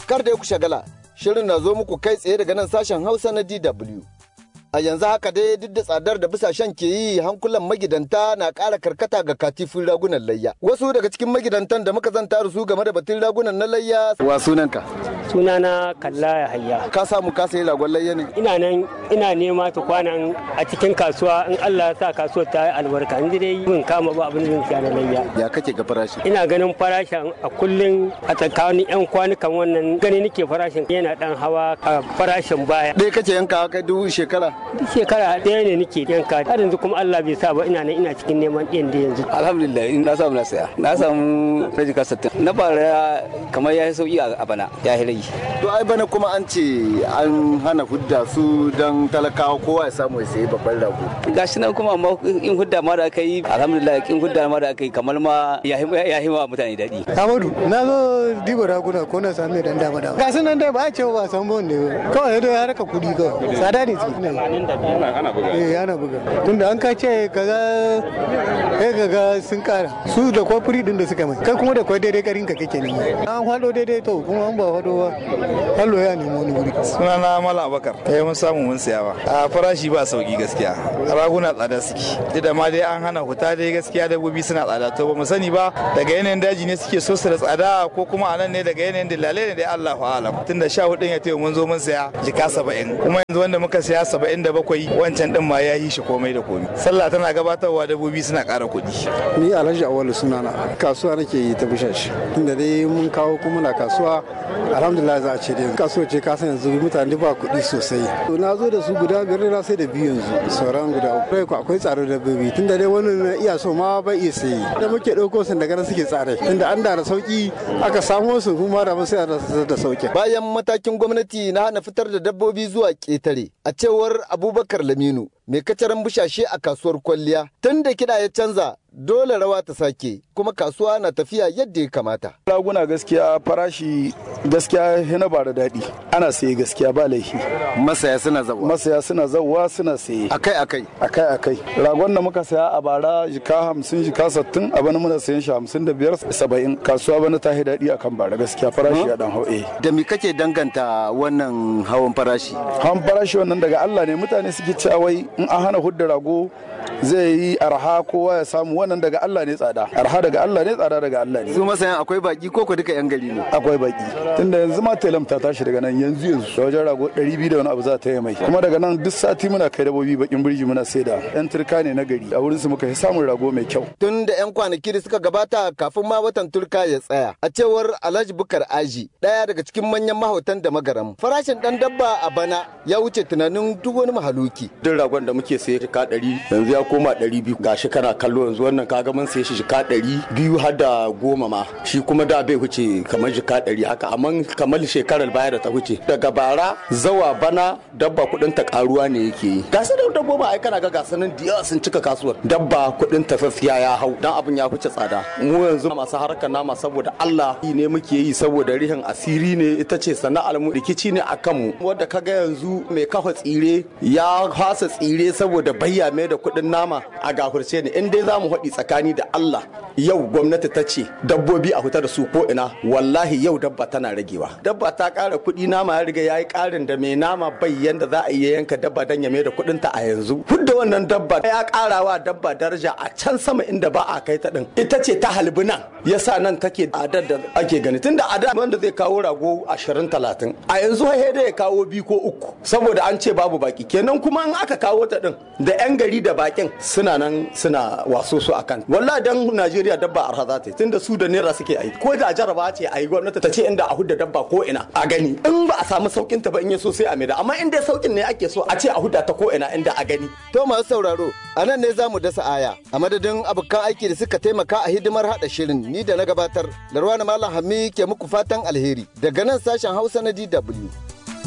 Kar da ku shagala, shirin na zo muku kai tsaye daga nan sashen Hausa na DW. A yanzu haka dai duk da tsadar da bisashen ke yi hankulan magidanta na ƙara karkata ga katifin ragunan layya. Wasu daga cikin magidantan da muka zanta da su game da batun ragunan na layya. Wa sunanka? Sunana Kalla ya hayya. Ka samu ka sayi ragon layya ne? Ina nan ina nema ta kwanan a cikin kasuwa in Allah ya sa kasuwar ta yi albarka in dai mun kama ba abin da zan siya na layya. Ya kake ga farashi? Ina ganin farashin a kullum a tsakanin 'yan kwanukan wannan gani nake farashin yana dan hawa a farashin baya. Ɗaya kake yanka kai dubu shekara? Duk shekara ɗaya ne nake yanka har yanzu kuma Allah bai sa ba ina nan ina cikin neman ɗin da yanzu. alhamdulillah in na samu na saya na samu rajika sattin na bara kamar ya yi sauki a bana ya yi rage To ai bana kuma an ce an hana hudda su don talakawa kowa ya samu ya sayi babban rago. gashi nan kuma amma in hudda ma da aka yi alhamdulillah in hudda ma da aka yi kamar ma ya yi wa mutane daɗi Amadu, na zo diba raguna ko na sami dan dama dama. Ga sunan dai ba a cewa ba san bon ne ba. Kawai dai haraka kudi kawai. Tsada ne su. Eh ana buga. Tunda an ka ce kaga kai kaga sun kara. Su da kwafuri din da suka mai. Kai kuma da kwai daidai karin ka kake nema. An hado daidai to kuma an ba hado ba. Hallo ya nemi wani wuri. sunana mala abakar kai mun samu mun siya ba a farashi ba sauki gaskiya raguna tsada suke duk da ma dai an hana huta dai gaskiya dabbobi suna tsada to ba mu sani ba daga yanayin daji ne suke so su da tsada ko kuma anan ne daga yanayin dillalai ne dai Allah fa alam tunda sha hudun ya tayi mun zo mun siya jika saba'in kuma yanzu wanda muka siya saba'in da bakwai wancan din ma ya yi shi komai da komai sallah tana gabatarwa dabbobi suna ƙara kuɗi ni alhaji awalu sunana kasuwa nake yi ta bishashi inda dai mun kawo kuma na kasuwa alhamdulillah za a ce dai kasuwa ce kasan yanzu mutane ba kuɗi sosai to na zo da su guda biyar na sai da biyu yanzu sauran guda uku Kai akwai tsaro da babi tunda dai wani na iya so ma bai iya sayi da muke ɗauko sun daga nan suke tsare tunda an da da sauki aka samo su kuma da sai da sauki Bayan matakin gwamnati na hana fitar da dabbobi zuwa ƙetare, a cewar Abubakar Laminu, mai kacaran bushashe a kasuwar kwalliya, tun da kiɗa ya canza dole rawa ta sake, kuma kasuwa na tafiya yadda ya kamata. raguna gaskiya farashi gaskiya yana ba da daɗi ana saye gaskiya ba laifi Masaya suna zawa. masaya suna zauwa suna saye Akai akai. akai akai ragon da muka saya a bara jika hamsin jika sattin a bana muna sayan shi hamsin da biyar saba'in kasuwa bana ta yi daɗi akan bara gaskiya farashi ya dan hau eh Da me kake danganta wannan hawan farashi? hawan farashi wannan daga Allah ne mutane suke cewa wai in an hana hudda rago zai yi arha kowa ya samu wannan daga Allah ne tsada arha daga Allah ne tsada daga Allah ne Su masayan akwai baki ko ko duka 'yan gari ne? akwai baki tunda yanzu ma telam ta tashi daga nan yanzu yanzu da wajen rago 200 da wani abu za ta yi mai kuma daga nan duk sati muna kai dabobi bakin birji muna saida yan turka ne na gari a wurin su muka yi samun rago mai kyau Tun da 'yan kwanaki da suka gabata kafin ma watan turka ya tsaya. A cewar Alhaji Bukar Aji, ɗaya daga cikin manyan mahautan da magaram. Farashin ɗan dabba a bana ya wuce tunanin duk wani mahaluki. duk ragon da muke saye shika ɗari yanzu ya koma ɗari biyu gashi kana kallo yanzu wannan kaga mun saye shi shika ɗari biyu har da goma ma shi kuma da bai wuce kamar shika ɗari haka amma kamar shekarar baya da ta wuce daga bara zawa bana dabba kuɗin ta karuwa ne yake yi ga su da dabbobi ai kana ga gasanin da yawa sun cika kasuwar dabba kuɗin ta sassiya ya hau dan abin ya wuce tsada mu yanzu masu harkar nama saboda Allah yi ne muke yi saboda rihin asiri ne ita ce sana'ar mu rikici ne akan mu wanda kaga yanzu mai kafa tsire ya hasa tsire saboda bayya mai da kuɗin nama a gafurce ne in dai za mu haɗi tsakani da Allah yau gwamnati ta ce dabbobi a fita da su ko ina wallahi yau dabba tana ragewa dabba ta ƙara kuɗi nama ya riga ya yi ƙarin da mai nama bai yanda za a iya yanka dabba don ya mai da kuɗin ta a yanzu hudda wannan dabba ya ƙara wa dabba daraja a can sama inda ba a kai ta ɗin ita ce ta halbi nan yasa nan take adar da ake gani tunda a da wanda zai kawo rago ashirin talatin a yanzu sai dai ya kawo biyu ko uku saboda an ce babu baki kenan kuma in aka kawo ta din da yan gari da bakin suna nan suna waso su akan wallahi dan Najeriya dabba arha za ta yi tunda su da naira suke aiki ko da jaraba ce a yi gwamnati ta ce inda a hudda dabba ko ina a gani in ba a samu saukin ta ba in ya so sai a maida amma in dai saukin ne ake so a ce a hudda ta ko ina inda a gani To masu sauraro, a nan ne za mu dasa aya. A madadin abokan aiki da suka taimaka a hidimar haɗa shirin ni da na gabatar. Larwana Malam Hami ke muku fatan alheri daga nan sashen Hausa na DW.